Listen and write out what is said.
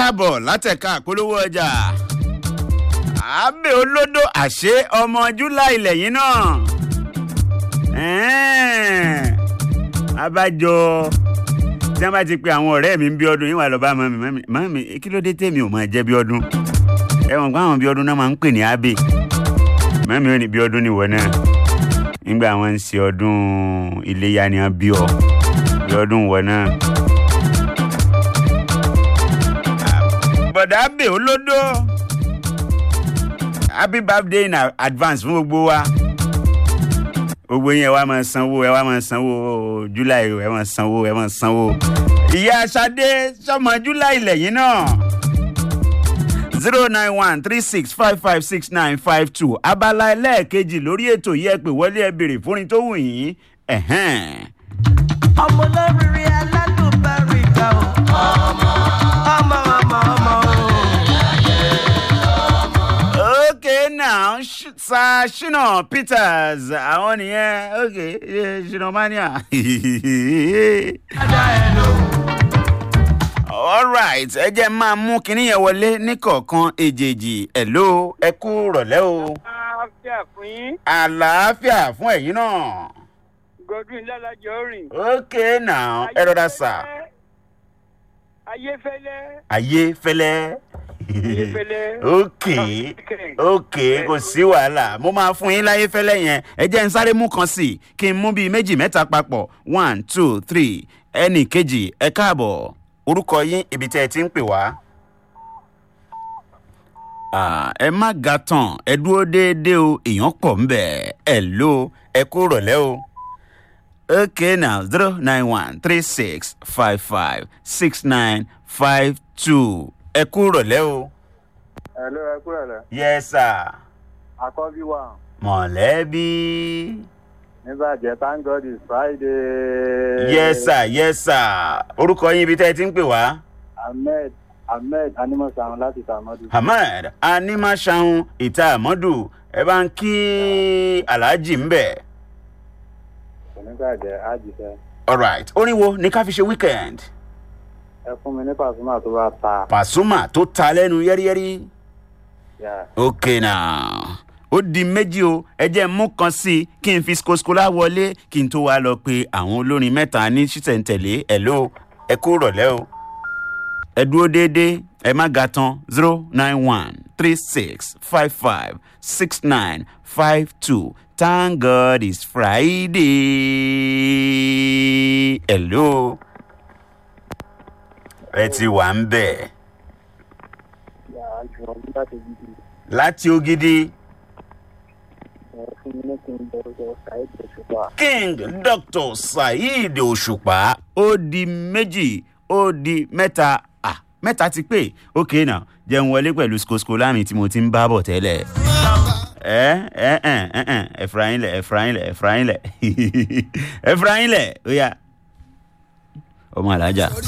káàbọ̀ látẹ̀ka àpolówó ọjà àbẹ̀ olódò àṣé ọmọ july lẹ́yìn náà Ẹ̀ẹ́n. abájọ tí wọ́n bá ti pe àwọn ọ̀rẹ́ mi ń bí ọdún yín wà lọ bá mọ́mí mọ́mí mọ́mí kí ló dé tèmi ò máa jẹ́ bí ọdún ẹ̀wọ̀n pé àwọn bí ọdún náà máa ń pè ní abe mọ́mí ò ní bí ọdún níwọ̀ náà nígbà wọn ń ṣe ọdún iléyà ni wọ́n bí ọ bí ọdún wọ̀ náà. bọ̀dà abe olódó happy birthday in advance fún gbogbo wa gbogbo yẹn wá máa sanwó ẹ wá máa sanwó july ẹ máa sanwó ẹ máa sanwó. ìyá sade sọmọ july lẹ́yìn náà zero nine one three six five five six nine five two abala ẹlẹ́ẹ̀kejì lórí ètò yìí ẹ pè wọlé ẹ béèrè fúnni tó wù yín. ẹ̀hẹ́n. ọmọ olóríire alálùbáríkà o. ọmọ ọmọ ọmọ ọmọ o. okay now Sh- sir shina peters àwọn nìyẹn okay eh, shina mania. dada ẹ lò. alright ẹ jẹ́ máa mú kinní yẹn wọlé níkọ̀ọ̀kan èjèèjì ẹ̀ló ẹ kú rọ̀lẹ́ o àáfíà fún yín àlàáfíà fún ẹ̀yin náà godwin lálàjọ rìn. okay now ẹ rọra sà ayéfẹ́lẹ́ ayé fẹ́lẹ́ ayéfẹ́lẹ́. okay okay kò sí wàhálà mo máa fún yín láyé fẹ́lẹ́ yẹn ẹ jẹ́ n sáré mú kan sí i kí n mú bíi méjì mẹ́ta papọ̀ one two three ẹnì kejì ẹ káàbọ̀ orúkọ yín ibi tẹ́ ẹ ti ń pè wá. Ah, ẹ má ga tán ẹ dúró déédéé o èèyàn pọ̀ ń bẹ̀ ẹ ló ẹ kú rọ̀lẹ́ o. okay now zero nine one three six five five six nine five two ẹ kú rọ̀lẹ́ o. Hello, ẹ kúrẹ̀ lẹ̀. yes sir Àkọ́bí wa mọ̀lẹ́bí. níbàjẹ́ thank God it's Friday. yes sir yes sir orúkọ yín ibi tẹ́ ẹ ti ń pè wá. Ahmed Ahmed Animọ̀sán láti Tàmọ́dù. ahmed animasahun ìta àmọ́dù ẹ bá ń kí aláàjì ń bẹ̀. Kò ní bàjẹ́ àjìṣẹ́. alright orin wo ni ká fi ṣe weekend. Ẹ fún mi ní Pàṣúmà tó bá ta. pàṣùmà tó ta lẹ́nu yẹ́rìyẹ́rì. Yeah. ok now ó di méjì o ẹ jẹ́ mú kan sí i kí n fi skoskola wọlé kí n tó wá lọ pé àwọn olórin mẹ́ta ní ṣísẹ̀ntẹ̀lé ẹ̀ ló ẹ kú rọ̀lẹ́ o. ẹ dúró déédéé ẹ má ga tán zero nine one three six five five six nine five two thank god it's friday. hello ẹ ti wà ń bẹ̀ Yàrá jù ọ́ nígbà tó gidi. láti ògidì. Ẹ fún mi ní kí n bọ̀rọ̀ Saheed Òṣùpá. king dr saheed òṣùpá ó di méjì ó di mẹ́ta ah mẹ́ta ti pé ok now jẹun wọlé pẹ̀lú skosko láàmì tí mo ti ń bá bọ̀ tẹ́lẹ̀ ẹ ẹ ẹ ẹ ẹ ẹfrayin lẹ ẹfrayin lẹ ẹfrayin lẹ ẹfrayin lẹ ó yà ọmọ alájà.